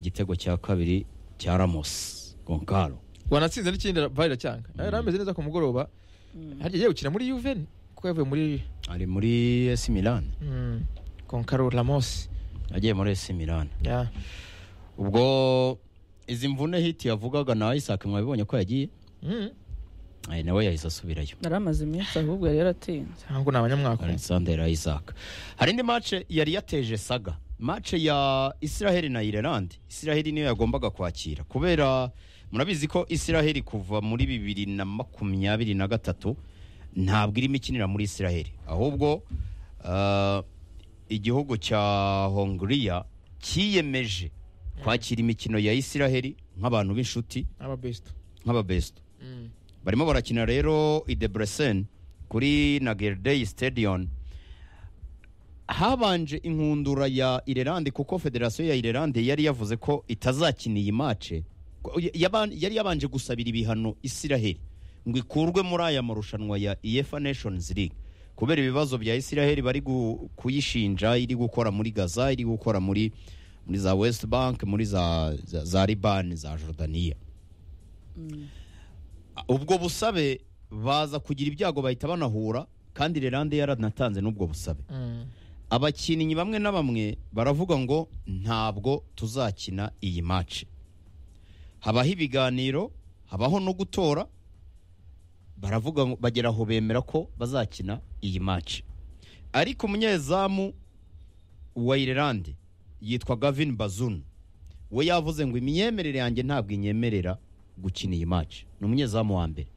igitego cya kabiri cya ramos gonkaro wanatsinze n'ikindi vare cyanga yari ameze neza ku mugoroba harya agiye gukina muri yuveni kuko yavuye muri ari muri esi milan mm, konkaro ramosi agiye muri esi milan Ya. ubwo izi mvune hiti yavugaga na isaac mwabibonye ko yagiye Mm. Eh, nawe yahise asubirayo yari amaze iminsi ahubwo yari yaratinze ntabwo ni abanyamwaka alexander isaac hari indi mace yari yateje saga mace ya israheli na ireland israheli niyo yagombaga kwakira kubera murabizi ko israheli kuva muri bibiri na makumyabiri na gatatu ntabwo irimo ikinira muri israheli ahubwo ah, igihugu cya hongiriya cyiyemeje kwakira imikino ya israheli nk'abantu b'inshuti ababesita nk'ababesto barimo barakina rero idebresen kuri nagerdey stadion habanje inkundura ya irelande kuko federasiyo ya irelande yari yavuze ko itazakina iyi mace Ko- ya- yaban- yari yabanje gusabira ibihano isiraheli ngo ikurwe muri aya marushanwa ya efa nations league kubera ibibazo bya isiraheli bari gu- kuyishinja iri gukora muri gaza iri gukora muri muri za west bank muri za, za, za libani za jordaniya ubwo busabe baza kugira ibyago bahita banahura kandi Lerande yaranatanze n'ubwo busabe abakinnyi bamwe na bamwe baravuga ngo ntabwo tuzakina iyi maci habaho ibiganiro habaho no gutora baravuga ngo bagera aho bemera ko bazakina iyi maci ariko umunyezamu wa Irelande yitwa Gavin Bazunu we yavuze ngo imyemerere yanjye ntabwo inyemerera gukina iyi maci ni umunyezamu wa mbere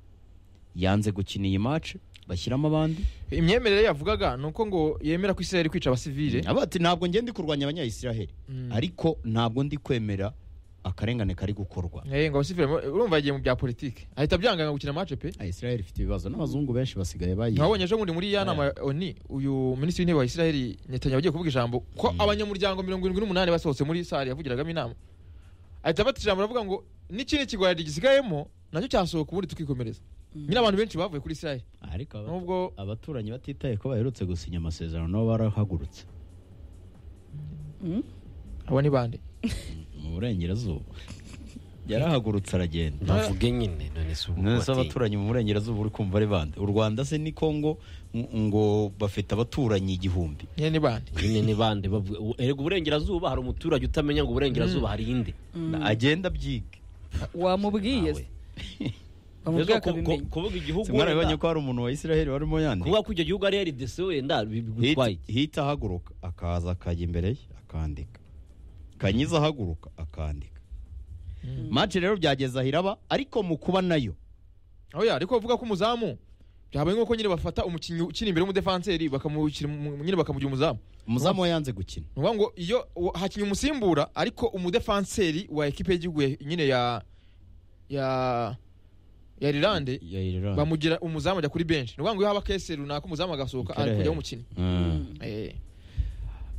yanze gukina iyi maci bashyiramo abandi imyemerere yavugaga ni uko ngo yemera ko isiraheli kwica abasivile aba ati ntabwo ngenda kurwanya abanyayisiraheli ariko ntabwo ndi kwemera akarengane kari gukorwa Eh, ngo abasivile mu- urumva yagiye mu bya politiki ahita byangana gukina mace pe isiraheli ifite ibibazo n'abazungu benshi basigaye bayi nkabonye ejo bundi muri ya nama ya oni uyu minisitiri w'intebe wa isiraheli netanyahu agiye kuvuga ijambo ko abanyamuryango mirongo irindwi n'umunani basohotse muri sare yavugiragamo inama ahita afata ijambo aravuga ngo n'ikindi kigwari gisigayemo nacyo cyasohoka ubundi tukikomereza nyine abantu benshi bavuye kuri isiraheli ariko aba- nubwo abaturanyi batitaye ko baherutse gusinya amasezerano nabo barahagurutse abo ni bande mu burengerazuba yarahagurutse aragenda bavuge nyine none si ubu nese batinya. abaturanyi mu burengerazuba uri kumva ari bande u rwanda se ni kongo ng- ngo bafite abaturanyi igihumbi nyine ni bande nyine ni bande bavuga u- erega uburengerazuba hari umuturage utamenya ngo uburengerazuba hari inde agenda abyiga wamubwiye se wamubwiye Rero ku- ku- akabimenya kuvuga igihugu simwarabibonye wenda ko hari umuntu wa isiraheli warimo yandika kuvuga ko icyo gihugu ari rdc wenda bi- Hit- bigutwaye hita ahaguruka akaza akajya imbere ye akandika kanyiza ahaguruka akandika mace rero byageze ahiraba ariko mu kuba nayo aho ya ariko bavuga ko umuzamu byabaye nk'uko nyine bafata umukinnyi ukina imbere w'umudefanseri bakamushyira mu- nyine bakamugira umuzamu umuzamu we yanze gukina ni ukuvuga ngo iyo u- hakinnye umusimbura ariko umudefanseri wa ekipe y'igihugu ya- nyine ya ya ya rirande Ya Ireland. bamugira umuzamu ajya kuri benshi ni ukuvuga ngo iyo haba kese runaka umuzamu agasohoka ari kujyaho umukinnyi Mm. Eh,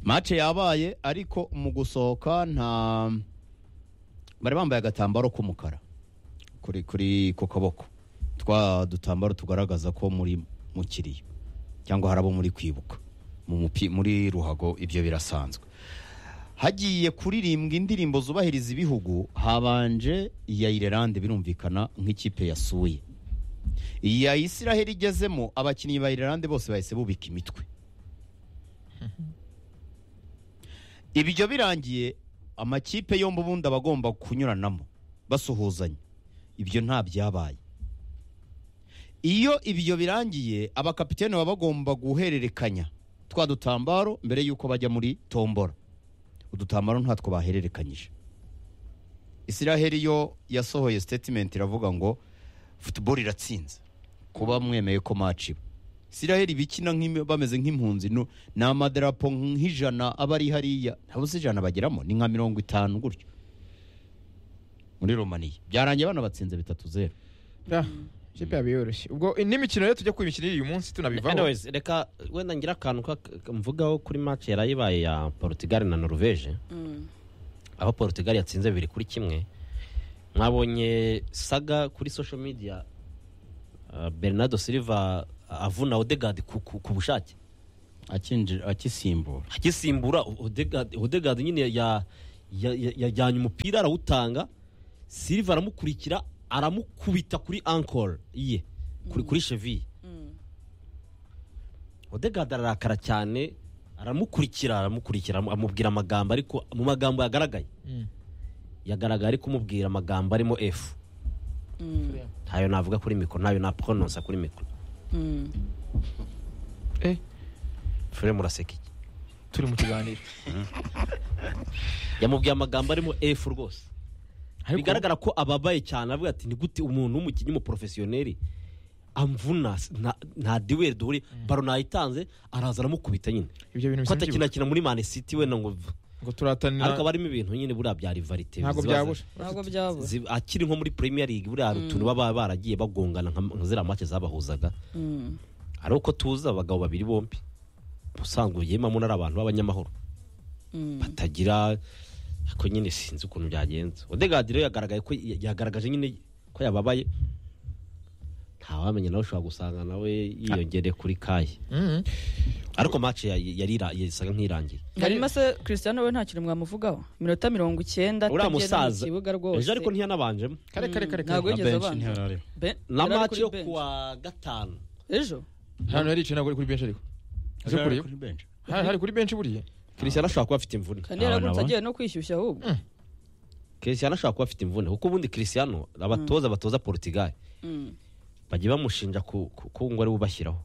mace yabaye ariko mu gusohoka nta bari bambaye agatambaro k'umukara kuri kuri ku kaboko twa dutambaro tugaragaza ko muri mu kiriyo cyangwa hari abo muri kwibuka mu mupi- muri ruhago ibyo birasanzwe hagiye kuririmbwa indirimbo zubahiriza ibihugu habanje iya Ireland birumvikana nk'ikipe yasuye iya Israel igezemo abakinnyi ba Ireland bose bahise bubika imitwe ibyo birangiye amakipe yombi ubundi aba agomba kunyuranamo basuhuzanya ibyo nta byabaye iyo ibyo birangiye abakapitene baba bagomba guhererekanya twa dutambaro mbere y'uko bajya muri tombora udutambaro ntatwo bahererekanyije isiraheli yo yasohoye sitetimenti iravuga ngo futuboro iratsinze kuba mwemeye ko maciba isiraheli bikina nk'im- bameze nk'impunzi nu- ni amadarapo nk'ijana aba ari hariya ntabwo si ijana bageramo ni nka mirongo itanu gutyo muri romaniya byarangiye bana batsinze bitatu zeru ya, ikipe yabaye yoroshye ubwo n'imikino rero tujya ku imikino y'uyu munsi tunabivaho Anyways, reka wenda ngira akantu ka- ka- mvugaho kuri match yarayibaye ya Portugal na Norvège aho Portugal yatsinze bibiri kuri kimwe mwabonye saga kuri social media uh, Bernardo Silva avuna Odegaard ku, ku, ku bushake akinjira akisimbura agisimbura Odegaard Odegaard nyine ya ya- ya- yajyanye umupira arawutanga silva aramukurikira aramukubita kuri ankoro ye kuri kuri cheviye odegada ararakara cyane aramukurikira aramukurikira amu- amubwira amagambo ariko mu magambo yagaragaye Mm. yagaragaye ari kumubwira amagambo arimo efu ntayo navuga kuri mikoro ntayo naporononsa kuri mikoro eh fure muraseka iki turi mu kiganiro yamubwiye amagambo arimo efu rwose Ariko- bigaragara ko ababaye cyane avuga ati ni gute umuntu w'umukinnyi w'umuporofesiyoneri amvuna s- nta- nta duweri duhure baro nayitanze araza aramukubita nyine ibyo bintu ko bisa n'ibyibuka. atakinakina muri mani siti we na ngo v- ngo turatanira ariko haba harimo ibintu nyine buriya bya rivarite ntabwo ziba- byabura ntabwo byabura zi- akiri nko muri premier league buriya hari utuntu baba baragiye bagongana nka nka ziriya make zabahuzaga Mm. hari uko tuzi abagabo babiri bombi ubusanzwe ugiye mamuna ari abantu b'abanyamahoro Mm. batagira ariko nyine sinzi ukuntu byagenze odegadi rero yagaragaye ko yagaragaje nyine ko yababaye ntawamenya nawe ushobora gusanga nawe yiyongere kuri kaye Mhm. ariko match ya- yari ira- yasaga nk'irangiye harimo se christian we nta kintu mwamuvugaho iminota mirongo icyenda uriya atagera musaza mu kibuga rwose ejo ariko ntiyanabanjemo kare kare kare ntabwo kare yigeze benshi abanza ntihari. Ben- na yari ari match kuri yo bench. kuwa gatanu ejo hano yaricaye ntabwo ari kuri benshi ariko Aje Ari kuriyo? kuri benshi. hari hari kuri benshi buriya christian ashobora kuba afite imvune kandi yaragurutse agiye no kwishyushya ahubwo christian ashobora kuba afite imvune kuko ubundi christian abatoza batoza portugal Mm. bajya bamushinja ku- ku- ko ngo ari we ubashyiraho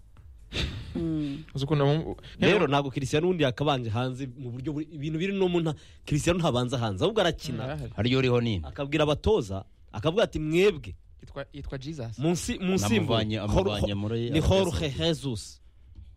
Mm. uzi ukuntu abamu- rero ntabwo christian undi yakabanje hanze mu buryo buri- ibintu biri no mu nta christian ntabanza hanze ahubwo arakina Arahari. hariyo uriho nini akabwira abatoza akavuga ati mwebwe yitwa yitwa jesus munsi munsi Namuvanye- amuvanye muri ni jorge Arabia jesus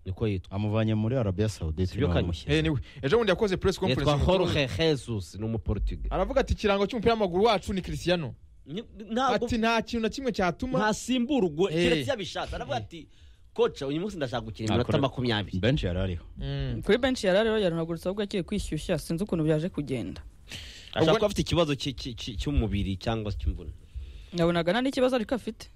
niko yitwa amuvanye muri arabiya sawudite Sibyo kane. bamushyira. eh niwe ejo bundi yakoze press conference yitwa umutoza- jorge jesus ni umuportugal aravuga ati ikirango cy'umupira w'amaguru wacu ni christiano Ni- ntabwo ati nta kintu na kimwe cyatuma ntasimbura ubwo Eh. keretse yabishatse aravuga ati koca uyu munsi ndashaka gukina iminota Nakora- makumyabiri benshi yari ariho Mm. kuri benshi yari ariho yarunagurutse ahubwo agiye kwishyushya sinzi ukuntu byaje kugenda ashobora Ubwo- kuba afite ikibazo cy- cy- cy- cy'umubiri cyangwa cy'imvune nabonaga nta n'ikibazo ariko afite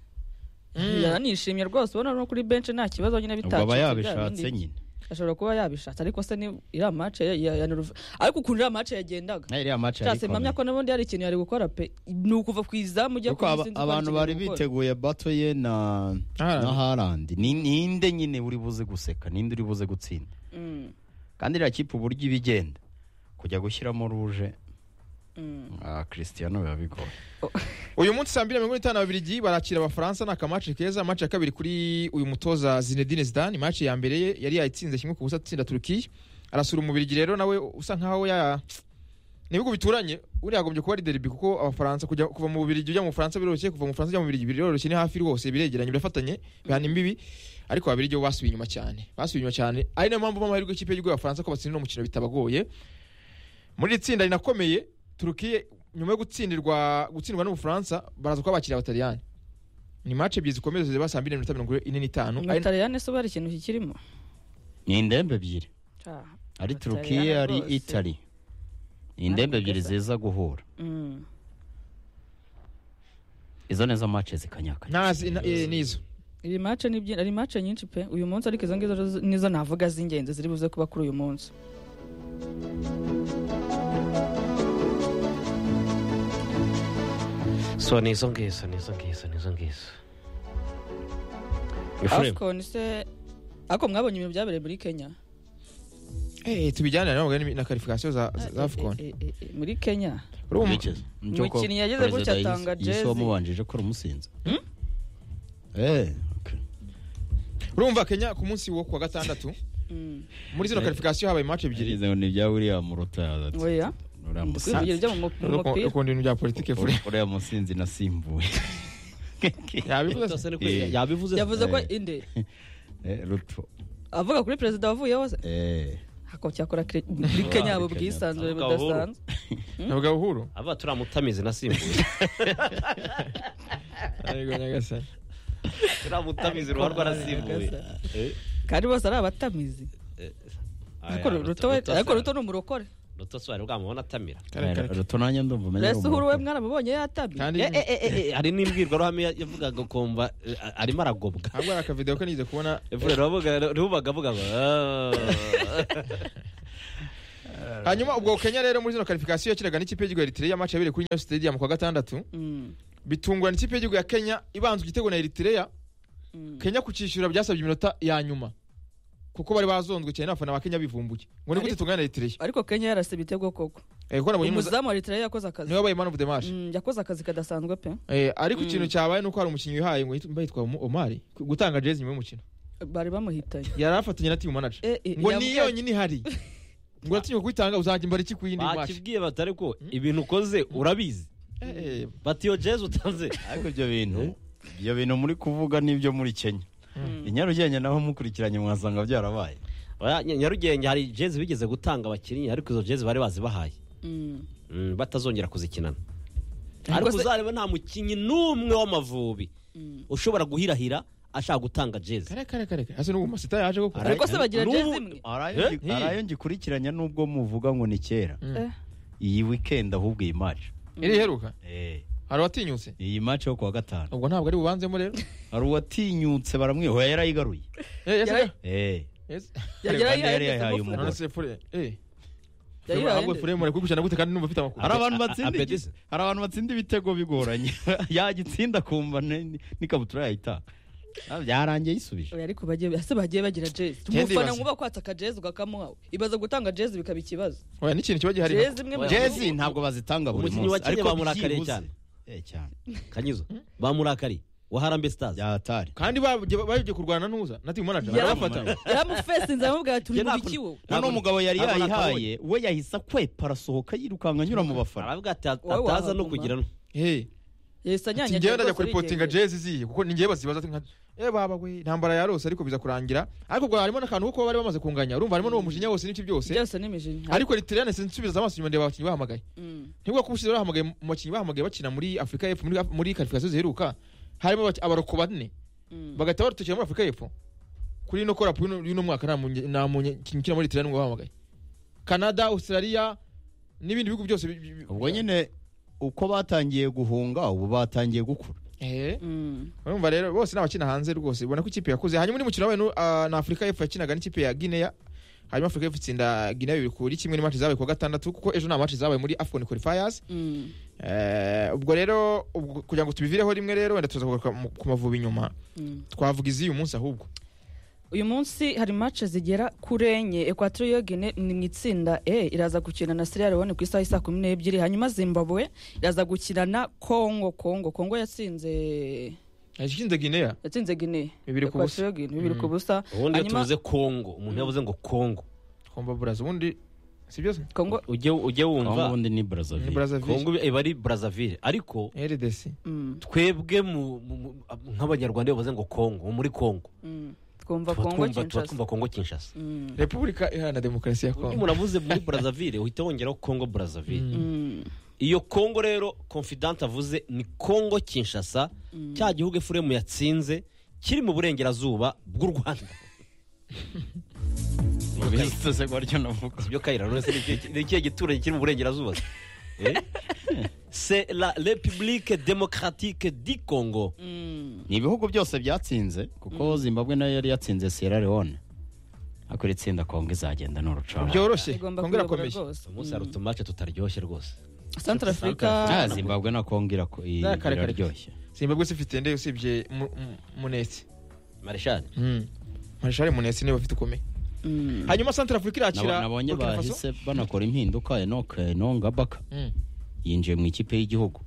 yaranishimye rwose ubona no kuri benshi nta kibazo nyine ubwo aba bitacitse bya yabishatse bindi. nyine ashobora kuba yabishatse ariko se ni iriya mace ya, ya, ya Noruve- ariko ukuntu iriya mace yagendaga Nayo iriya match cyase yari mpamya ko n'ubundi hari ikintu yari gukora pe ni ukuva ku izamu ujya kuko aba- abantu bari biteguye bato ye na Haaland. na harandi ninde nyine uri buze guseka ninde uri buze gutsinda kandi iriya kipe uburyo iba igenda kujya gushyiramo ruje ah christian biba bigoye uyu munsi saa mbiri na mirongo itanu ababiligi barakira abafaransa ni akamaci keza maci ya kabiri kuri uyu mutoza zinedine zidane maci ya mbere ye yari yayitsinze kimwe ku busa atsinda turukiya arasura umubirigi rero nawe usa nkaho ya ni ibihugu bituranye uriya agombye kuba ari deribi kuko abafaransa kujya kuva mu bubirigi ujya mu bufaransa biroroshye kuva mu bufaransa ujya mu bubirigi biroroshye ni hafi rwose biregeranye birafatanye bihana imbibi ariko ababiligi bo basubiye inyuma cyane basubiye inyuma cyane ari nayo mpamvu amahirwe y'ikipe y'igihugu y'abafaransa ko batsinda uno mukino bitabagoye muri iri tsinda rinakomeye turukiye nyuma yo gutsindirwa gutsindwa n'ubufaransa baraza kuba bakiriye abataliyani ni match ebyiri zikomeye ziba saa mbiri n'iminota mirongo ine n'itanu Ari- abataliyani se ubu hari ikintu kikirimo ni indembe ebyiri ari turukiye Abataliyani ari rwose. itari ni indembe ebyiri ziza guhura Mm. izo neza match zikanyakanya ntazi na- eh, nizo iri mace ni byinshi ari mace nyinshi pe uyu munsi ariko izo ngizo zo- nizo navuga z'ingenzi ziri buze kuba kuri uyu munsi so ni izo ngizo ni izo ngizo ni izo ngizo Ephraim, afcon se ariko mwabonye ibintu byabereye muri kenya Eh, tubijyane na mugani na karifikasiyo za za- za afcon Eh, eh, eh, muri kenya Urumva? Umukinnyi yagize gutya atanga jezi. wamubanjije ko rumusinze eh okay. urumva kenya ku munsi wo kuwa gatandatu Mm. muri zino karifikasiyo habaye match ebyiri Igeze ngo ni ibya William Ruta oya uriya kwivugira musinzi ibyo mu mu mupira ukunda ibintu bya politiki fure uriya musinzi nasimbuye yabivuze byose se? ni ko yabivuze yavuze ko Eh. inde Eh, Ruto avuga kuri perezida wavuyeho se eh ako cyakora kire- muri kenya mu bwisanzure Akabura. budasanzwe navuga buhuru aba turamutamizi nasimbuye Yego, nyagasani. turamutamizi ruba rwarasimbuye Eh, kandi bose ari abatamizi eh, ariko aya, ruto we- Ruto- ariko Ruto- ruto ni umurokore ruto si wari bwamubona atamira Kare, kare, kare. Ruto nanjye ndumva umenya ari mbese uhuru we umurokore. mwaramubonye yatamye Kandi- Eh, eh, eh, eh, eh. hari n'imbwirwaruhame ya- yavugaga ukumva eh, a- arimo aragobwa ahubwo hari akavidewo ko nigeze kubona rubaga avuga ngo "Ah." hanyuma ubwo kenya rero muri zino karifikasiyo yakinaga n'ikipe y'igihugu ya eritrea match yabereye kuri nyayo stadium kuwa gatandatu Mm, bitungwa n'ikipe y'igihugu ya kenya ibanza igitego na eritrea mm. kenya kucyishyura byasabye iminota ya nyuma kuko bari bazonzwe cyane n'abafana ba kenya bivumbuye ngo ni gute Ariko- tungana na eritrea ariko kenya yarase ibitego koko Eh, kuko nabonye umuza- umuzamu wa eritrea yakoze akazi niwe wabaye man of the match Mm, yakoze akazi kadasanzwe pe Eh, ariko Mm. ikintu cyabaye ni uko hari umukinnyi wihaye ngo yitwa- mba yitwa Omo- omari gutanga jezi nyuma y'umukino bari bamuhitanye yari afatanye na team manager Eh, eh, ngo ni yambwiye- yonyine ihari ngo atinyuka kuyitanga uzajya imbara iki ku yindi match bakibwiye batari ko ibintu ukoze urabizi Eh, eh, bati iyo jezi utanze ariko ibyo bintu ibyo bintu muri kuvuga n'ibyo muri kenya i nyarugenge naho mukurikiranye mwasanga byarabaye Oya, Nya- nyarugenge hari jezi bigeze gutanga abakinnyi ariko izo jezi bari bazibahaye Mm. Mm, batazongera kuzikinana Ariko ariko se- uzareba nta mukinnyi n'umwe w'amavubi ushobora guhirahira ashaka gutanga jezi kare kare kare kare. hasi n'ubu masita yaje koko Ariko se bagira N'ubu- jezi imwe? Hari ayo Eh? ngi- hari ayo ngikurikiranya n'ubwo muvuga ngo ni kera Mm. iyi wikendi ahubwo iyi maci iri iheruka Eh, hari uwatinyutse iyi maci yo kuwa gatanu ubwo ntabwo ari bubanzemo rero hari uwatinyutse baramwihuye yarayigaruye Eh, yes, Yari- Eh, yes. Yari kandi yayihaye yari yayihaye ndetse umugore. None se fure, eh. Yari Fure, ahubwo yayihaye fure mureke gukurikirana gute kandi numva ufite amakuru hari abantu A- a- batsinda igi- apetisi. hari abantu batsinda ibitego bigoranye yagitsinda akumva ne- n'ikabutura yayitanga Ah, byarangiye yisubije Oya, ariko bagiye ese bagiye bagira jezi Jezi umufana basi. nkuba kwatsa akajezi ukakamuha ibaza gutanga jezi bikaba ikibazo Oya, n'ikintu kiba gihari jezi imwe mu- jezi ntabwo bazitanga buri Umukinnyi wa munsi Kenya bamurakariye byibuze- cyane. Eh, cyane kanyizo bamurakari waharambe stars byatari kandi bagiye bagiye kurwana ntuza na team manager Yari- barabafata yaramufesinze aramubwira ati uri mu biki wowe noneho umugabo yari Ntabwo yayihaye we yahise akwepa arasohoka yirukanka anyura mu bafana aravuga ati "At- Wowe ataza wahaguma." no kugira no Eh, yahise ati anyanyagira njyewe ndajya rwose kuripotinga arigendera. jezi ziye kuko ni njyewe bazibaza ati nka eh baba we intambara yarose ariko biza kurangira ariko ubwo harimo n'akantu kuko bari bamaze kunganya urumva harimo n'uwo mujinya wose n'iki byose byose ni imijinya ariko Eritrea sinzi nsubiza amaso inyuma ndeba abakinnyi bahamagaye Mm. ntibwo ko ubushize bahamagaye mu bakinnyi bahamagaye bakina muri Afurika y'Epfo muri muri karifikasiyo ziheruka harimo abaki- abaroko bane Mm. bagahita barutukira muri Afurika y'Epfo kuri ino korapu y'uno- y'uno mwaka nta munye- nta munye- ikintu ukina muri Eritrea n'ubwo bahamagaye Canada Australia n'ibindi bihugu byose bi- bi- bi- ubwo nyine uko batangiye guhunga ubu batangiye gukura eh Mm. urumva rero bose ni abakina hanze rwose ubona ko ikipe yakuze hanyuma undi mukino wabaye nu- ah, na afurika y'epfo yakinaga n'ikipe ya guinea hanyuma afurika y'epfo itsinda guinea bibiri kuri kimwe n'imaci zabaye kuwa gatandatu kuko ejo nta maci zabaye muri afcon qualifiers Mm. Eh, ubwo rero ubwo- kugira ngo tubivireho rimwe rero wenda tuza kugaruka mu- ku mavubi inyuma Mm. twavuga iz'uyu munsi ahubwo uyu munsi hari match zigera kuri enye equatorial guinea ni mu itsinda e iraza gukina na sierra leone ku isaha isa kumi n'ebyiri hanyuma zimbabwe iraza gukina na congo congo congo yatsinze ikinze guinea yatsinze guinea Bibiri ku busa. Equatorial Guinea, bibiri ku busa ubundi iyo Hanyuma- tuvuze kongo umuntu yavuze ngo kongo twumva buraza ubundi si byose congo ujye ujye Congo wumva ubundi ni ni Brazzaville brazzaville kongo iba ari brazzaville ariko rdc mm, twebwe mu- mu- mu- nk'abanyarwanda iyo bavuze ngo kongo muri kongo mm. twumva tuba congo twumva- tuba kinshasa twumva kongo kinshasa Mm, repubulika iharanira demokarasi ya iyo kongo umuntu avuze muri brazzaville uhita wongeraho kongo brazzaville mm, iyo kongo rero confidante avuze ni kongo kinshasa cya gihugu efuremu yatsinze kiri mu burengerazuba bw'u rwanda ubisose gutyo navuga ibyo kayira none se ni ikihe- ni ikihe giturage kiri mu burengerazuba Eh? c'est la république démocratique du congo mm. ni ibihugu byose byatsinze kuko zimbabwe nayo yari yatsinze sierra leone ariko iri tsinda kongo izagenda ni urucanga byoroshye igomba kongo kuyobora irakomeye rwose umunsi Mm. hari utumace tutaryoshye rwose central Ah, africa zimbabwe na kongo irako- i- Kare, kare, kare. iraryoshye simbabwe si ifite nde usibye Mu- Mu- munesi mareshal marishari munesi niwe bafite ukomeye Mm. hanyuma santara afurika Nabo- irakira nabonye Burkina Faso. bahise banakora impinduka enoke nongabaka Mm. yinjiye mu ikipe y'igihugu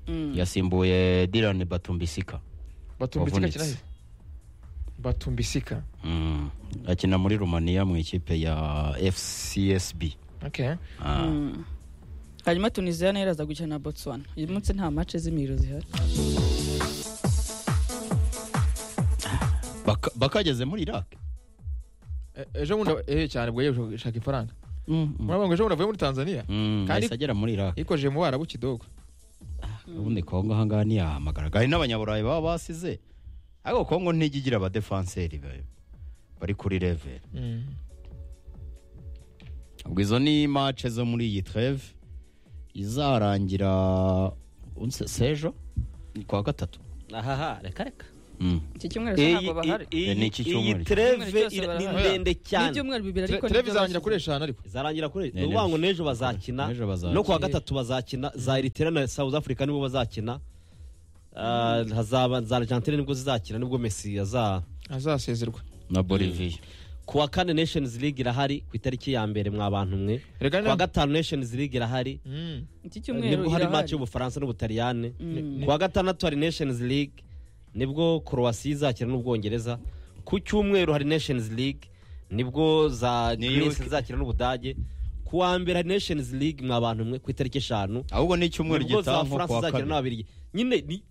Mm. yasimbuye diran batumbisika batumbisika Wavunitse. kina he? batumbisika Mm. akina muri rumaniya mu ikipe ya fcsb okay. Ah. Mm. hanyuma tunisiya nayo iraza gukina na botswana uyu munsi nta mace z'imiro zihari Baka- bakageze muri iraq E- ejo bundi eh cyane bwo yejo gushaka ifaranga murabona ngo ejo bundi avuye muri tanzania Mm, Kandi- yahise agera muri iraq yikojeje mu barabu kidogo ubundi kongo ahangaha ntiyahamagaraga hari n'abanyaburayi baba basize ariko kongo ntijya igira abadefanseri ba- bari kuri level ubwo izo ni mace zo muri iyi treve izarangira unse- sejo ni kuwa gatatu ahaha reka reka Mm. iki cyumweru Iyi- se ntabwo bahari iyi- Eh, ni iki iyi cyumweru. treve Icyumweru cyose ira- ni barahari. ndende ni cyane ibyumweru bibiri ariko televiziyo nibyo izarangira kuri bashyize. eshanu ariko zarangira kuri Ne- ni ukuvuga ngo n'ejo bazakina N'ejo bazakina. no kuwa gatatu bazakina za eritera na south africa nibo bazakina Ah, hazaba za argentine nibwo zizakina nibwo messi aza azasezerwa na bolivia kuwa kane nations league irahari ku itariki ya mbere mwa bantu mwe reka kuwa ni gatanu nations league irahari Mm. iki cyumweru nibwo hari irahari match y'ubufaransa n'ubutaliyane Mm. kuwa gatandatu hari nations league nibwo croatia izakina n'ubwongereza ku cyumweru hari nations league nibwo za New greece York. izakina n'ubudage ku wa mbere hari nations league mwa bantu mwe ku itariki eshanu ahubwo ni icyumweru nibwo gitaha za nko france kuwa izakina kabiri n'ababirigi nyine ni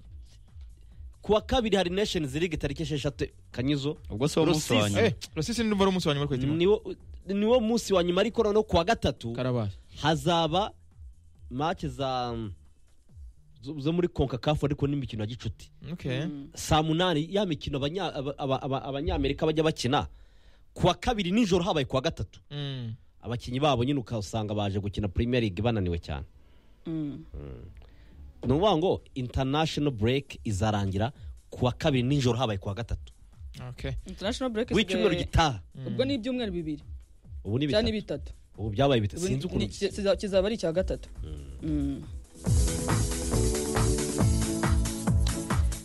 ku wa kabiri hari nations league tariki esheshatu kanyizo ubwo se wo munsi wa Rusizi. nyuma Eh, rusisi ni numero umunsi wa nyuma twahita imwe. niwo niwo munsi wa nyuma ariko noneho ku wa gatatu karabaye hazaba match za zo zo muri concacaf ariko n'imikino ya gicuti okay saa munani ya mikino abanya- aba- aba- aba- abanyamerika bajya bakina ku wa kabiri nijoro habaye ku wa gatatu Mm. abakinnyi babo nyine ukasanga baje gukina premier league bananiwe cyane Mm. ni ukuvuga ngo international break izarangira ku wa kabiri nijoro habaye ku wa gatatu okay international break w'icyumweru isigaye gitaha ubwo ni ibyumweru bibiri ubu ni cyangwa ni bitatu bitatu ubu byabaye bitatu Ubu ni- sinzi ukuntu ni- kiza- kizaba ari icya gatatu Mm.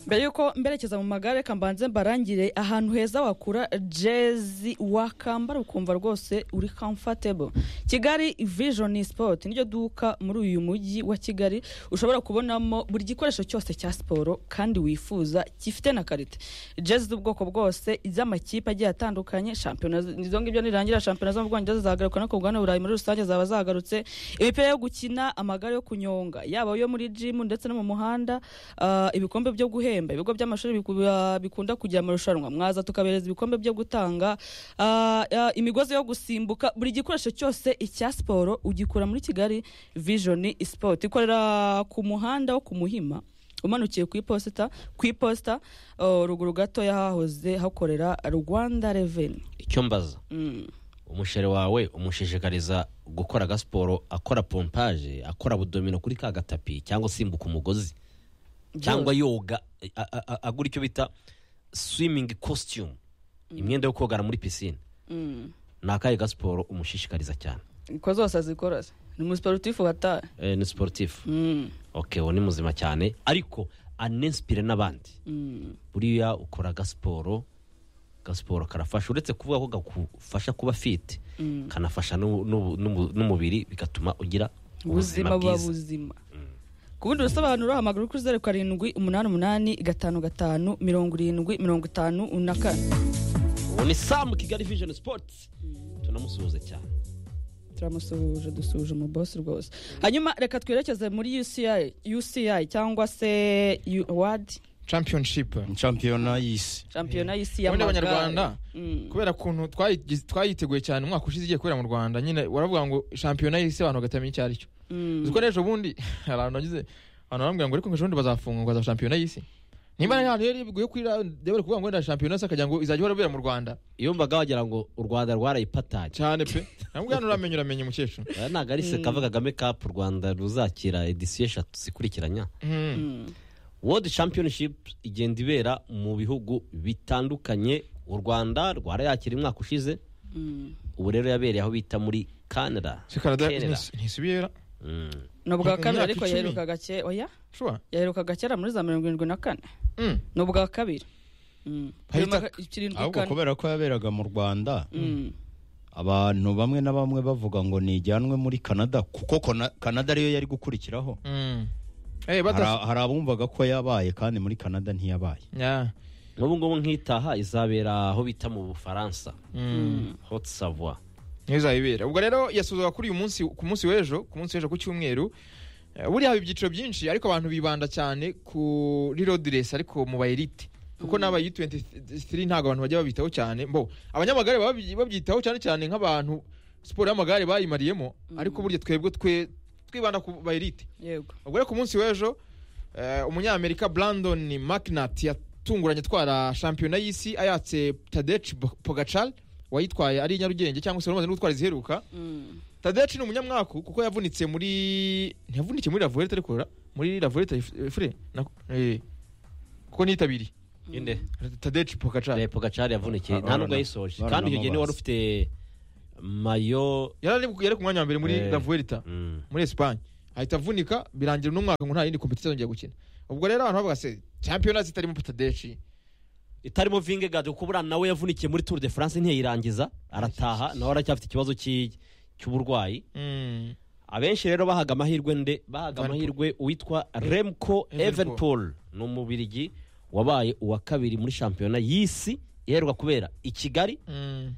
mbere y'uko mberekeza mu magare reka mbanze mbarangire ahantu heza wakura jezi wakambara ukumva rwose uri comfortable kigali vision sport niryo duka muri uyu mujyi wa kigali ushobora kubonamo buri gikoresho cyose cya siporo kandi wifuza gifite na karite jezi z'ubwoko bwose iz'amakipe agiye atandukanye shampiyona z- izo ngibyo nirangira shampiyona zo mu bwongereza zagaruka no ku bugabane burayi muri rusange zaba zagarutse imipira yo gukina amagare yo kunyonga yaba yo muri jimu ndetse no mu muhanda ah, ibikombe byo guhemba ibigo by'amashuri biku- ah, bikunda kugira amarushanwa mwaza tukabereza ibikombe byo gutanga ah, ah, imigozi yo gusimbuka buri gikoresho cyose icya siporo ugikura muri kigali vision sport ikorera ku muhanda wo ku muhima umanukiye ku iposita ku iposita ah, ruguru gatoya hahoze hakorera rwanda reveni icyo mbaza umusheri wawe umushishikariza gukora agasiporo akora pompaje akora budomino kuri ka gatapi cyangwa asimbuka umugozi cyangwa yoga a- a- a- agura icyo bita swimming costume imyenda yo kogana muri pisine ni akahe gasiporo umushishikariza cyane ko zose azikora se ni umusiporutifu wataye Eh, ni siporutifu Mm, ok uwo ni muzima cyane ariko anensipire n'abandi mm, buriya ukora agasiporo agasiporo karafasha uretse kuvuga ko gakufasha kuba fiti mm. kanafasha n'ubu- n'ubu- n'ubu- n'umubiri bigatuma ugira ubuzima ubuzima buba bwiza buzima ku bundi busobanuro hamagara kuri zeru karindwi umunani umunani gatanu gatanu mirongo irindwi mirongo itanu na kane ubu ni samu kigali vijeni sipoti tunamusuhuza cyane turamusuhuje dusuhuje umubosi rwose hanyuma reka twerekeze muri uci uci cyangwa se U- wadi championship shampiyona y'isi shampiyona y'isi ubundi y'amagare abanyarwanda Mm. kubera ukuntu twayigize- twayiteguye cyane umwaka ushize igiye kubera mu rwanda nyine waravuga ngo shampiyona y'isi abantu bagatamenya icyo ari cyo Mm. uzi ko n'ejo bundi hari ahantu nagize abantu barambwira ngo ariko ngo ejo bundi bazafunga ngo haza shampiyona y'isi nimba nta hantu yari biguye kuri debora kuvuga ngo wenda shampiyona y'isi akagira ngo izajya ihora ibera mu rwanda yumvaga wagira ngo u rwanda rwarayipatanye cyane pe ntabwo hano uramenya uramenye umukecuru aya ntabwo ari se kavuga kagame kapu u rwanda ruzakira edisiyo eshatu zikurikiranya Mm. Mm. wodi championship igenda ibera mu bihugu bitandukanye u rwanda rwarayakira umwaka ushize Mm. ubu rero yabereye aho bita muri canada si kanada Canada. ntisi- ntisubira Mm. ni ubwa Mu kabiri myaka ariko icumi. yaheruka gake oya shuwa yaheruka kera muri za mirongo irindwi na kane Mm. ni ubwa kabiri Mm. Ahita- Mirongo irindwi ahubwo kane kubera ko yaberaga mu rwanda Mm. abantu bamwe na bamwe bavuga ngo nijyanwe muri canada kuko Kona- canada ariyo yari gukurikiraho Mm. Eh, bata Hari- hari abumvaga ko yabaye kandi muri canada ntiyabaye Yeah. n'ubu ngubu nk'itaha izabera aho bita mu bufaransa Mm. hot savoie niyo izabibera ubwo rero yasuzwa kuri uyu munsi ku munsi w'ejo ku munsi w'ejo ku cyumweru Eh, buriya haba ibyiciro byinshi ariko abantu bibanda cyane kuri road race ariko mu bayirite kuko n'aba U23 ntabwo abantu bajya babitaho cyane mbo abanyamagare baba babyi- babyitaho cyane cyane nk'abantu siporo y'amagare bayimariyemo ariko burya twebwe twe twibanda ku bayirite yego ubwo rero ku munsi w'ejo eh, umunyamerika brandon mcnat yatunguranye atwara shampiyona y'isi ayatse tadeci pogacal wayitwaye ari i nyarugenge cyangwa se wari umaze no gutwara iziheruka Mm. tadeci ni umunyamwaku kuko yavunitse muri ntiyavunikiye muri lavuelta ariko ra- muri lavuelta fure kuko niyitabiriye inde tadeci pokacari repo gacari yavunikiye nta Urabona. nubwo yayisoje Urabona kandi icyo gihe niwe wari amazi. ufite mayo yari ari- yari ku mwanya wa mbere muri Eh. la vuelta Mm. muri esipanye ahita avunika birangira uno mwaka ngo nta yindi kompetisiyo azongera gukina ubwo rero abantu bavuga se champiyona zitarimo tadeci itarimo vingegadi kuko buriya nawe yavunikiye muri tour de france ntiyayirangiza arataha nawe aracyafite ikibazo cy'i- cy'uburwayi Mm. abenshi rero bahaga amahirwe nde bahaga Van Poel. amahirwe uwitwa remco Evenepoel. evenpool ni umubirigi wabaye uwa kabiri muri shampiyona y'isi iherwa kubera i kigali Mm.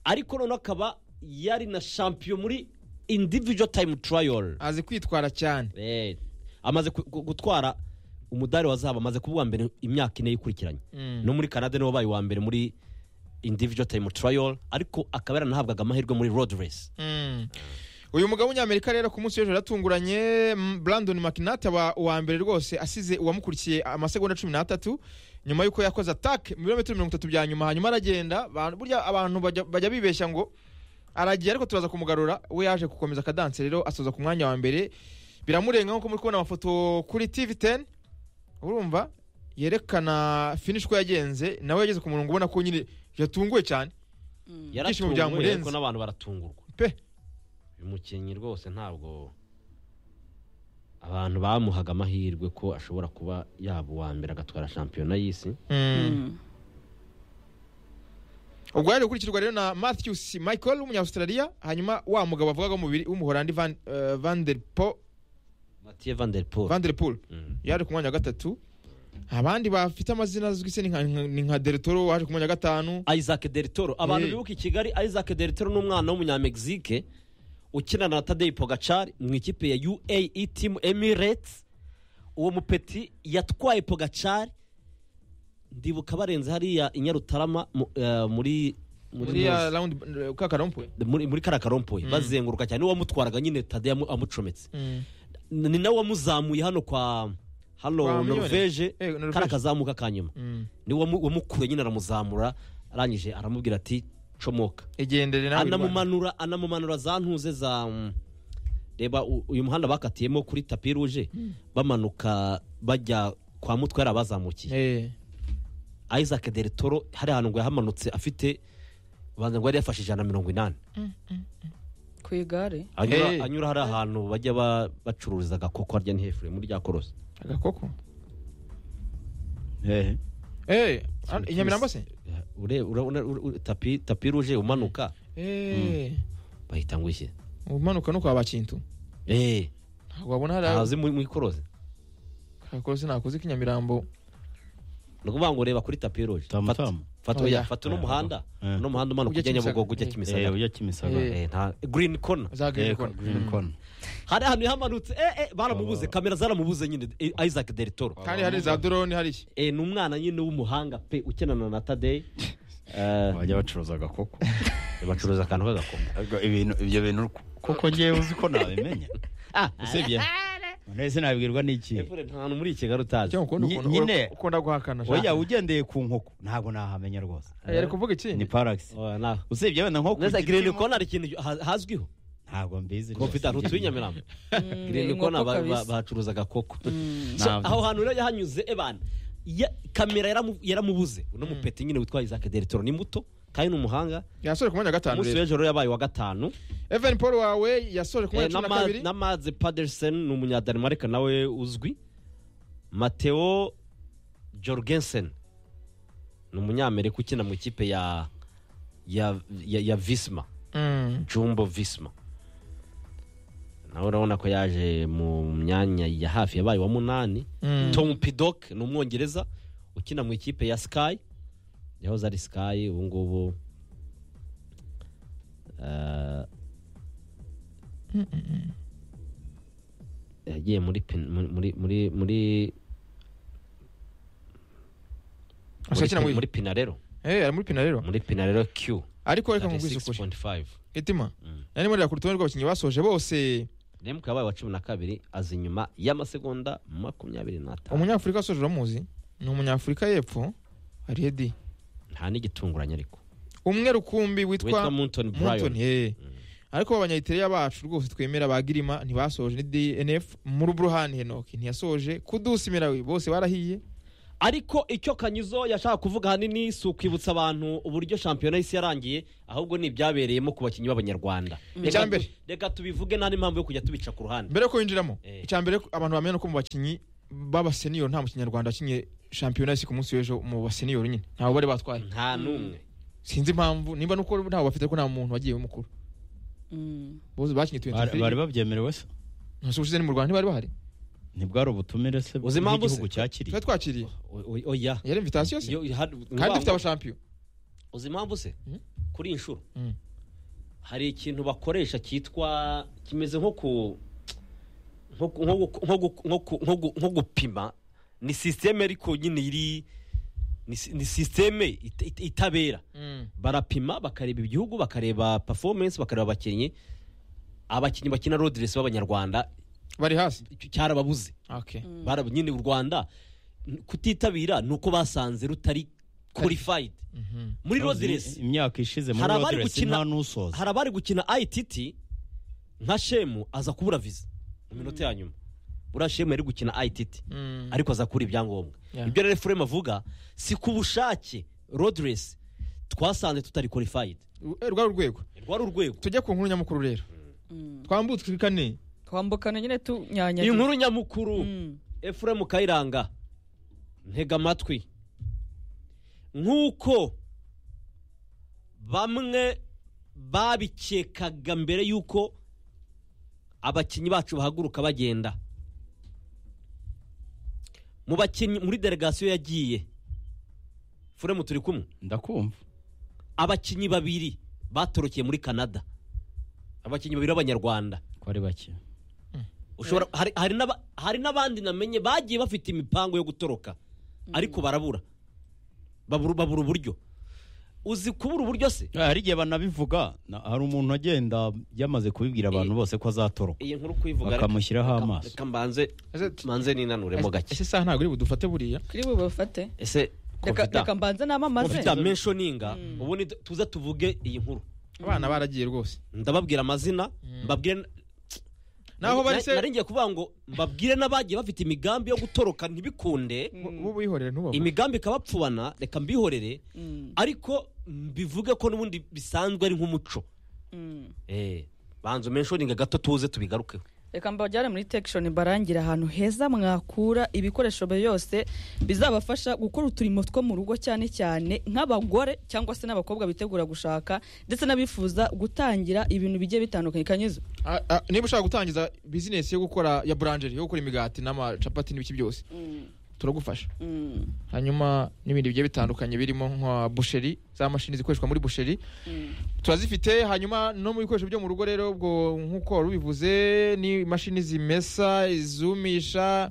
ariko noneho akaba yari na shampiyo muri individual time trial azi kwitwara cyane Eh, amaze ku- gu- gutwara umudari wa zahabu amaze kuba uwa mbere imyaka ine yikurikiranye Mm. no muri canada niwe wabaye uwa mbere muri individual time trial ariko akaba yaranahabwaga amahirwe muri road race Mm. uyu mugabo w'umunyamerika rero ku munsi w'ejo yaratunguranye mm, brandon mcnat aba uwa mbere rwose asize uwamukurikiye amasegonda cumi n'atatu nyuma y'uko yakoze atake mu birometero mirongo itatu bya nyuma hanyuma aragenda ba- burya abantu bajya- bajya bibeshya ngo aragiye ariko turaza kumugarura we yaje gukomeza akadanse rero asoza ku mwanya wa mbere biramurenga nk'uko muri kubona amafoto kuri tv10 urumva yerekana finish ko yagenze nawe yageze ku murongo ubona ko nyine yatunguwe cyane Ibyishimo yaratunguwe byamurenze. ariko n'abantu baratungurwa pe uyu mukinnyi rwose ntabwo abantu bamuhaga amahirwe ko ashobora kuba yaba uwa mbere agatwara shampiyona y'isi Mm. Mm. ubwo yaje gukurikirwa rero na matthews michael w'umunyaustralia hanyuma wa mugabo bavugaga w'umubiri w'umuhorandi van, eh, van, der po, matiye van der Poel. van der pool Mm. yaje ku mwanya wa gatatu abandi bafite amazina azwi se ni nka- ni nka deretoro waje ku mwanya wa gatanu isaac deritoro abantu Eh. bibuka i kigali isaac deritoro ni umwana w'umunyamegizike ukinana na tadei pogacari mu ikipe ya uae team emirates uwo mupeti yatwaye pogacari ndibuka barenze hariya i nyarutarama mu- eh, muri muri ya round kakarompuwe muri, muri karakarompoye Mm. bazenguruka cyane niwe wamutwaraga nyine tade yamu- amucometse N- ni nawe wamuzamuye hano kwa Kwa hano Muyone. norvege Eh, Norvège. kari akazamuka ka nyuma niwe wamu- wamukuye nyine aramuzamura arangije aramubwira ati comoka igendere nawe Rwanda. anamumanura anamumanura za ntuze za mm, reba u- uyu muhanda bakatiyemo kuri tapi ruje bamanuka bajya kwa mutwe yari abazamukiye Eh, isaac del toro hari ahantu ngo yahamanutse afite ubanza ngo yari yafashe ijana na mirongo inani ku igare anyura, Hey. anyura hari ahantu bajya ba- bacururiza agakoko harya ni hefure muri rya korosi agakoko hehe Eh, an- i nyamirambo se Ure- ura- ura- ura- tapi tapi ruje umanuka Eh, bahita ngo ishyire umanuka no kwa bakintu Eh, ntabwo wabona hari ntazi mu mu ikorosi akakorosi nakoze k'inyamirambo ni ukuvuga ngo reba kuri tapi ruje Tamu, tamu. fata Oya. oya fata uno muhanda Eh. uno muhanda umanuka Ujya ujya nyabugogo Kimisagara. ujya Eh, Eh. ujya kimisagara kimisagara Eh. Eh, nta green corner Eh, zagenda green corner hari ahantu yahamanutse eh eh baramubuze kamera zaramubuze nyine eh, Isaac Del Toro kandi hari za doroni hariya eh ni umwana nyine w'umuhanga pe ukenana na Tadei Eh, bajya bacuruza agakoko bacuruza akantu k'agakombe Ariko ibintu ibyo bintu koko ngewe uzi ko nabimenya ah usibye none sinabwirwa n'iki Efure, nta hantu muri Kigali utazi cyangwa ukunda Nyi- ukuntu nyine- ukunda guhakana sha. oya ugendeye ku nkoko ntabwo nahamenya rwose Eh, yari kuvuga iki ni parax Oya, na usibye wenda nko ku neza giti green kimwe- corner ikintu ha- hazwiho ntabwo mbizi rwose. Covid arutu w'inyamirambo Mm, green inkoko corner ba- ba- kabisa. bahacuruza agakoko Mm. So, Ntabwo. aho hantu rero yahanyuze ebana ya- kamera yaramu- yaramubuze uno mupeti nyine witwa Isaac Del Toro ni muto kandi ni umuhanga yasoje ku mwanya wa gatanu umunsi rero w'ejo rero yabaye uwa gatanu evan paul wawe yasoje ku mwanya wa cumi na kabiri n'amazi padersen ni umunyadanimarika nawe uzwi mateo jorgensen ni umunyamerika ukina mu ikipe ya ya, ya, ya visma Mm. jumbo visma nawe urabona ko yaje mu myanya ya hafi yabaye uwa munani Mm. tom pidok ni umwongereza ukina mu ikipe ya sky yahoze ari sky ubu ngubu eh, yagiye muri pen- muri muri muri muri- Asa akina muri- muri muri pinarero Eh, ari muri pina rero muri pinarero q ariko reka nkubwisukure 6.5 itima Mm. nari muri ku rutonde rw'abakinnyi basoje bose remuka yabaye wa cumi na kabiri aza inyuma y'amasegonda makumyabiri n'atanu umunyafurika wasoje uramuzi ni umunyafurika y'epfo ariyedi nta n'igitunguranye ariko umwe rukumbi witwa witwa Mountain Munton, Brian eh. ariko abanyayitereya bacu rwose twemera ba girima ntibasoje ni dnf muri buruhani henoki ntiyasoje kudusi mirawi bose barahiye ariko icyo kanyuzo yashaka kuvuga ahanini si ukwibutsa abantu uburyo shampiyona y'isi yarangiye ahubwo ni ibyabereyemo ku bakinnyi b'abanyarwanda Icya reka tu- mbere. reka tubivuge nta n'impamvu yo kujya tubica ku ruhande mbere yo kuwinjiramo Eh. icya mbere abantu bamenya ni uko mu bakinnyi b'abaseniyoro nta mukinyarwanda wakinnye shampiyona y'isi ku munsi w'ejo mu baseniyoro nyine ntabwo bari batwaye nta n'umwe sinzi impamvu nimba nuko ntabwo bafite ko nta muntu wagiye mukuru Mm. bose bakinnye tuwenti bari babyemerewe se ntasubize ushize ni mu rwanda ntibari bahari ntibwari ubutumire se Uzi impamvu se? bw'igihugu cyakiriye tuba twakiriye O- o- oya yari invitasiyo se Yo, hari- kandi ngombwa- dufite abashampiyo uzi impamvu se Mhm. kuri iyi nshuro Mhm. hari ikintu bakoresha cyitwa kimeze nko ku nko ku- nko ku- nko ku- nko ku- nko ku- nko gupima ni sisiteme ariko nyine iri ni si- ni sisiteme ita- ita- itabera barapima bakareba ibihugu bakareba performance bakareba abakinnyi abakinnyi bakina rodiresi b'abanyarwanda bari hasi icyo cyarababuze okay Barab- nyine u rwanda n- kutitabira ni uko basanze rutari qualified Mhm. muri rodiresi Uzi, imyaka ishize muri Hari abari rodiresi nta gukina- n'usoza hari abari gukina ITT nka shemu aza kubura viza mu minota ya nyuma buriya shemu yari gukina ITT Mm. ariko aza kubura ibyangombwa Yeah. ibyo rero furemu avuga si ku bushake rodiresi twasanze tutari qualified Eh, rwari urwego rwari urwego tujya ku nkuru nyamukuru rero Mm. twambutse kane twambukana nyine tunyanyagiye iyi nkuru nyamukuru Mm. efuremu kayiranga ntega amatwi nk'uko bamwe babikekaga mbere y'uko abakinnyi bacu bahaguruka bagenda mu bakinnyi muri delegasiyo yagiye furemu turi kumwe ndakumva abakinnyi babiri batorokeye muri canada abakinnyi babiri b'abanyarwanda ko ari bake ushobora hari, hari, n'aba, hari n'abandi namenye bagiye bafite imipango yo gutoroka ariko barabura babura, babura uburyo uzi kubura uburyo se Eh, hari igihe banabivuga na- hari umuntu agenda yamaze kubibwira abantu bose ko azatoroka iyi nkuru kuyivuga reka- Bakamushyiraho reka- amaso. reka mbanze Ese t- manze ninanuremo gake ese saha ntabwo uri budufate buriya kuri bubafate ese reka Kofita- reka mbanze namamaze Kofita menshoninga ubundi tuza tuvuge iyi nkuru abana baragiye rwose ndababwira amazina mbabwire naho bari se ngiye kuvuga ngo mbabwire n'abagiye bafite imigambi yo gutoroka ntibikunde bo bihorere ntubavu imigambi ikabapfubana reka mbihorere ariko mbivuge ko n'ubundi bisanzwe ari nk'umuco Mm. banza umenshoninga gato tuze tubigarukeho reka mbajyane muri tekishoni barangira ahantu heza mwakura ibikoresho byose bizabafasha gukora uturimo two mu rugo cyane cyane nk'abagore cyangwa se n'abakobwa bitegura gushaka ndetse n'abifuza gutangira ibintu bigiye bitandukanye kanyuze Ah, ah, niba ushaka gutangiza bizinesi yo gukora ya buranjeri yo gukora imigati n'amacapati n'ibiki byose turagufasha hanyuma n'ibindi bigiye bitandukanye birimo nka busheri za mashini zikoreshwa muri busheri turazifite hanyuma no mu bikoresho byo mu rugo rero ubwo nk'uko wari ubivuze ni imashini zimesa izumisha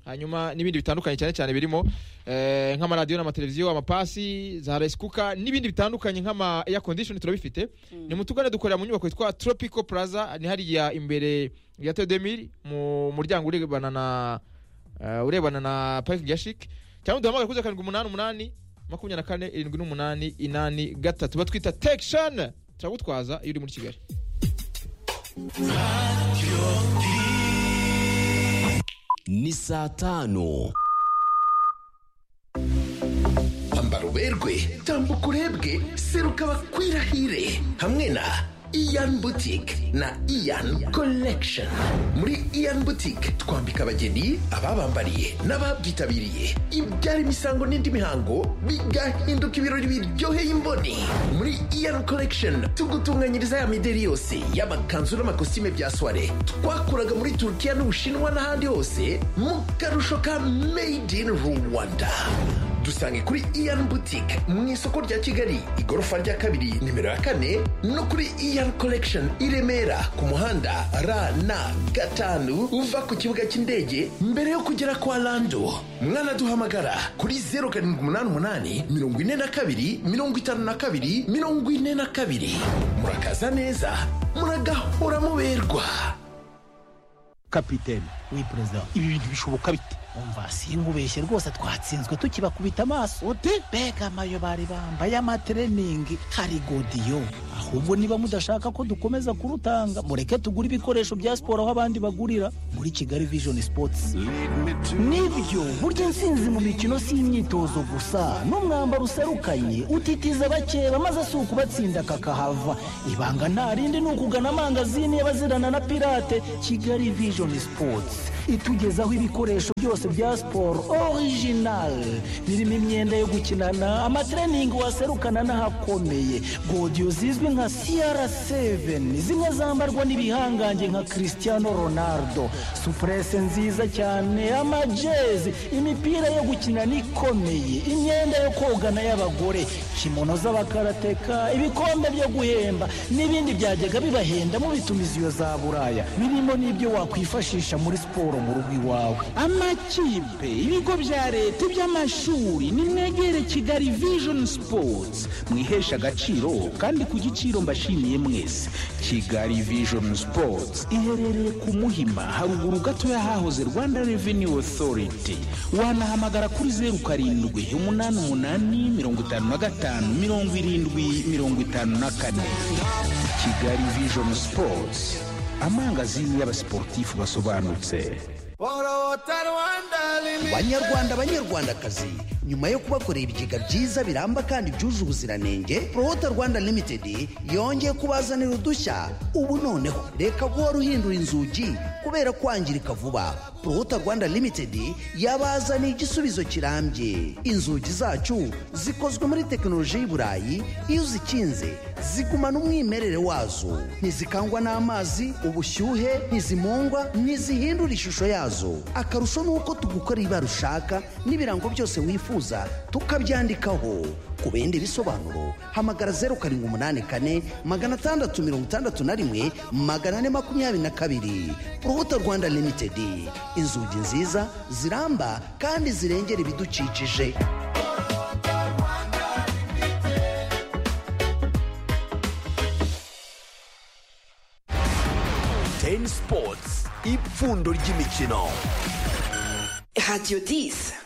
hanyuma n'ibindi bitandukanye cyane cyane birimo eh, nk'amaradiyo n'amateleviziyo amapasi za resikuka n'ibindi bitandukanye nk'ama air condition turabifite ni mutugane dukorera mu nyubako yitwa tropico plaza ni hariya imbere ya tedemiri mu muryango urebana na eh, urebana na parking ya shik cyangwa duhamagare kuri zeru karindwi umunani umunani makumyabiri na kane irindwi n'umunani inani gatatu batwita tekishani turagutwaza iyo uri muri kigali ni saa tanu ambara uberwe tambuka urebwe seruka bakwirahire hamwe na iyan butike na iyan collection muri iyan butike twambika abageni ababambariye n'ababyitabiriye ibyara imisango n'indi mihango bigahinduka ibirori biryoheye imboni muri iyan collection tugutunganyiriza ya mideri yose y'amakanzu n'amakositime bya soire twakuraga muri turukiya n'ubushinwa n'ahandi hose mu karusho ka made in rwanda dusange kuri iyan butike mu isoko rya kigali igorofa rya kabiri nimero ya kane no kuri iyan collection i remera ku muhanda rn gatanu uva ku kibuga cy'indege mbere yo kugera kwa lando mwanaduhamagara kuri 0788 42 52 42 murakaza neza muragahora muberwa kapiteni we perezida ibi bintu bishoboka bite umva sinkubeshye rwose twatsinzwe tukibakubita amaso ute mbega amayo bari bambaye amatreningi hari godiyo ahubwo niba mudashaka ko dukomeza kurutanga mureke tugure ibikoresho bya siporo aho abandi bagurira muri kigali vision sports nibyo burya intsinzi mu mikino si imyitozo gusa n'umwambaro userukanye utitiza bakeba maze si ukubatsinda kakahava ibanga nta rindi ni ukugana amangazini y'abazirana na pirate kigali vision sports itugezaho ibikoresho byose bya siporo original birimo imyenda yo gukinana amatreningi waserukana n'ahakomeye godiyo zizwi nka cr7 zimwe zambarwa n'ibihangange nka cristiano ronaldo supurese nziza cyane amajezi imipira yo gukinana ikomeye imyenda yo kogana y'abagore kimono z'abakarateka ibikombe byo guhemba n'ibindi byajyaga bibahenda mu bitumiziyo za buraya birimo n'ibyo wakwifashisha muri siporo mu rugo iwawe amakipe ibigo bya leta iby'amashuri nimwegere kigali vision sports mwihesha agaciro kandi ku giciro mbashimiye mwese kigali vision sports iherereye ku muhima haruguru gato y'ahahoze rwanda revenue authority wanahamagara kuri zeru karindwi umunani umunani mirongo itanu na gatanu mirongo irindwi mirongo itanu na kane kigali vision sports amangazini y'abasiporutifu basobanutse banyarwanda banyarwandakazi nyuma yo kubakorera ibigega byiza biramba kandi byuje ubuziranenge prohota rwanda limitedi yongeye kubazanira udushya ubu noneho reka guhora uhindura inzugi kubera kwangirika vuba prohota rwanda limitedi yabazaniye igisubizo kirambye inzugi zacu zikozwe muri tekinoloji y'i burayi iyo uzikinze zigumana umwimerere wazo ntizikangwa n'amazi ubushyuhe ntizimungwa ntizihindura ishusho yazo akarusho ni uko tugukora ibara ushaka n'ibirango byose wifuza tukabyandikaho ku bindi bisobanuro hamagara zeru karindwi umunani kane magana atandatu mirongo itandatu na rimwe magana ane makumyabiri na kabiri urubuto rwanda limitedi inzugi nziza ziramba kandi zirengera ibidukikije Ten Sports ipfundo ry'imikino Radio 10.